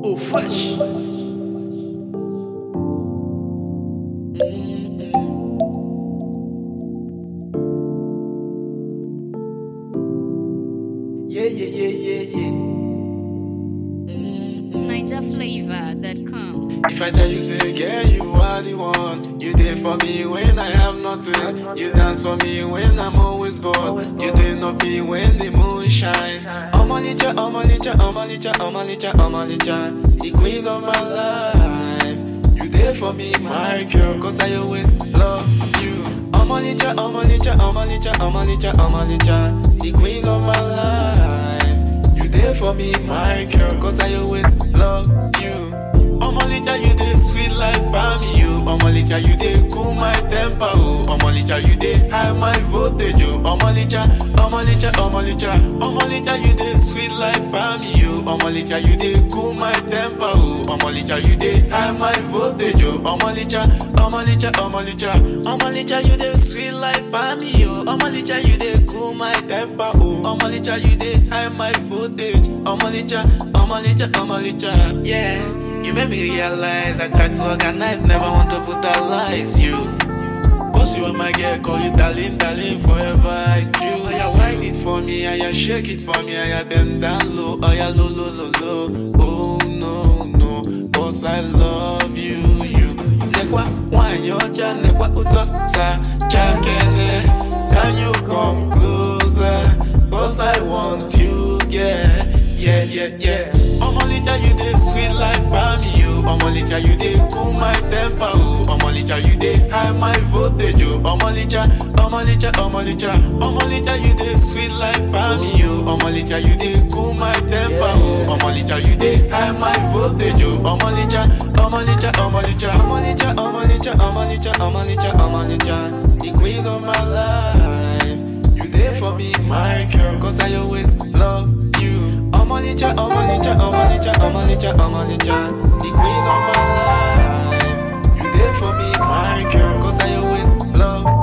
Oh, fresh. Yeah, yeah, yeah, yeah, yeah. NigerFlavor.com. If I tell you, say, girl, you are the one. You there for me when I have nothing. You dance for me when I'm always bored. You think of me when the moon shines. Omalicha, Omalicha, Omalicha, Omalicha, Omalicha. The queen of my life. You there for me, my girl. Cause I always love you. Omalicha, Omalicha, Omalicha, Omalicha, Omalicha. The queen of my life. You there for me, my girl. Cause I always love you. Omalicha, you dey sweet like Bami, you. Omalicha, you dey cool my temper, oh. Omalicha, you dey high my voltage, oh. Omalicha, Omalicha, Omalicha, Omalicha, you dey sweet like Bami, you. Omalicha, you dey cool my temper, oh. Omalicha, you dey high my voltage, oh. Omalicha, Omalicha, Omalicha, Omalicha, you dey sweet like Bami, oh. Omalicha, you dey cool my temper, oh. Omalicha, you dey high my voltage. Omalicha, Omalicha, Omalicha, yeah. You made me realize I tried to organize, never want to brutalize you. Cause you are my girl, call you darling, darling, forever I do. Oh, yeah, wine it for me, oh, yeah, shake it for me, oh, yeah, bend down low, oh, yeah, low, low, low, low. Oh, no, no, cause I love you, you. Nekwa, wine your cha, nekwa uto, sa, cha, kene. Can you come closer? Cause I want you, yeah, yeah, yeah, yeah. Omalicha, you dey sweet like Bami, you. Omalicha, you dey cool my temper, oh. Omalicha, you dey high my voltage, oh. Omalicha, Omalicha, Omalicha, Omalicha, you dey sweet like Bami, you. Omalicha, you dey cool my temper, oh. Omalicha, you dey high my voltage, oh. Omalicha, Omalicha, Omalicha, Omalicha, Omalicha, Omalicha, Omalicha, Omalicha, the queen of my life. You there for me, my girl, cause I always love you. Omalicha, Omalicha, Omalicha, Omalicha, Omalicha, the queen of my life. You there for me, my girl, cause I always love